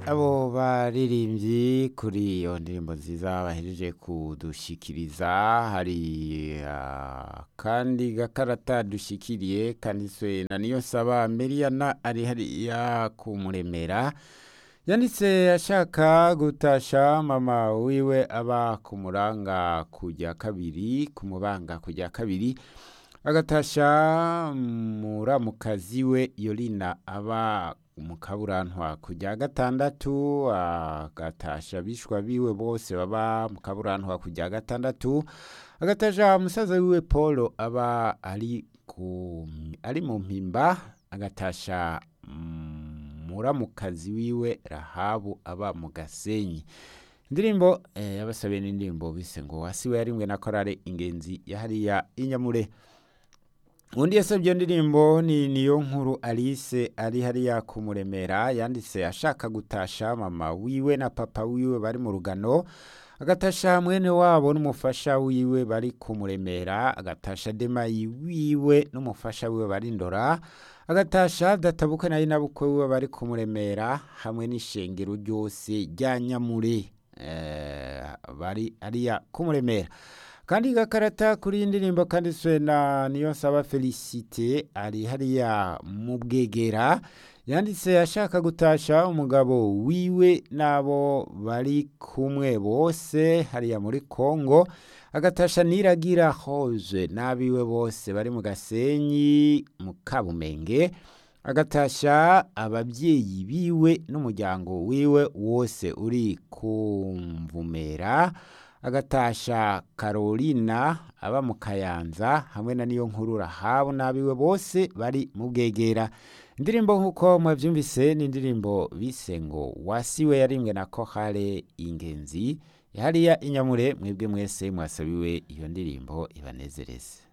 abo baririmbyi kuri iyo ndirimbo nziza bahejeje kudushikiriza hari akandi gakarata dushikiriye kanditswe na niyo saba Meriana ari hariya kumuremera yanditse ashaka gutasha mama wiwe aba ku muranga kujya kabiri ku mubanga kujya kabiri agatasha muramukazi we yorina aba mu kaburantwa kujya gatandatu agatasha bishwa biwe bose baba mu kaburantwa kujya gatandatu agatasha musaza wiwe paul aba ari ku ari mu mpimba agatasha muramukazi wiwe rahabu aba mu gasenyi indirimbo yabasabiye n'indirimbo bise ngo wasiwe yarimwe na korale ingenzi yahariya inyamure undi yasabye iyo ndirimbo ni niyo nkuru alice ari hariya kumuremera yanditse ashaka gutasha mama wiwe na papa wiwe bari mu rugano agatasha mwene wabo n'umufasha wiwe bari kumuremera agatasha demayi wiwe n'umufasha wiwe bari ndora agatasha databuka nayo nabukwe wiwe bari kumuremera hamwe n'ishengero ryose rya nyamure bari ariya kumuremera kandi gakarata kuri iyi ndirimbo kanditswe na niyo nsaba felicite ari hariya mu bwegera yanditse ashaka gutasha umugabo wiwe n'abo bari kumwe bose hariya muri congo agatasha niragira hoze n'abiwe bose bari mu gasenyi mu kabumenge agatasha ababyeyi biwe n'umuryango wiwe wose uri kumvumera agatasha Carolina aba mu kayanza hamwe na niyo nkuru rahabu n'abiwe bose bari mu bwegera indirimbo nk'uko mwabyumvise ni indirimbo bise ngo wasiwe yarimwe na kohare ingenzi hariya inyamure mwebwe mwese mwasabiwe iyo ndirimbo ibanezereze